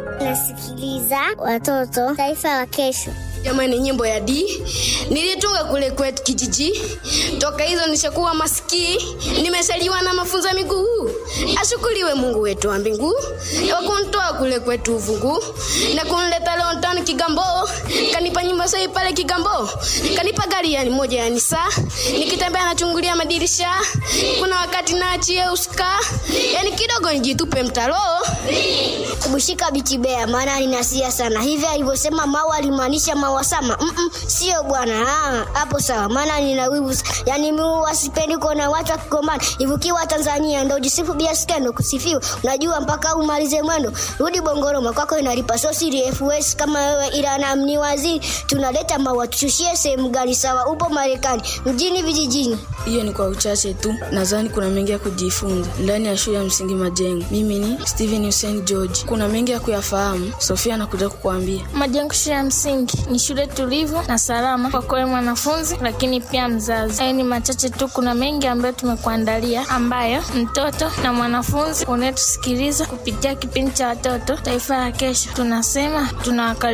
Nasikiliza watoto taifa la kesho. Jamani, nyimbo ya D nilitunga kule kwetu kijiji. Toka hizo nishakuwa masikii, nimeshaliwa na mafunzo ya miguu. Ashukuriwe Mungu wetu wa mbingu kwa kunitoa kule kwetu uvungu na kunileta leo ndani Kigambo, kanipa nyumba sahi pale Kigambo, kanipa gari yani moja yani saa, nikitembea nachungulia madirisha, kuna wakati naachie uska, yani kidogo nijitupe mtaro Kubushika bichibea maana ninasia sana. Hivi alivyosema Maua alimaanisha Maua Sama? Mm -mm, sio bwana. Ah, hapo sawa. Maana nina wivu. Yaani mimi wasipendi kuona watu wakigombana. Ivukiwa Tanzania ndio jisifu bia skendo kusifiwa. Unajua mpaka umalize mwendo. Rudi Bongoroma kwako inalipa so siri FS kama wewe ila na mni waziri tunaleta Maua tushushie sehemu gani sawa? Upo Marekani mjini vijijini. Hiyo ni kwa uchache tu, nadhani kuna mengi ya kujifunza ndani ya shule ya msingi Majengo. Mimi ni Steven Hussein George, kuna mengi ya kuyafahamu. Sofia anakuja kukuambia. Majengo shule ya msingi ni shule tulivu na salama kwa kweli mwanafunzi, lakini pia mzazi. Hayo ni machache tu, kuna mengi ambayo tumekuandalia, ambayo mtoto na mwanafunzi unayetusikiliza kupitia kipindi cha watoto taifa la kesho, tunasema tunawakali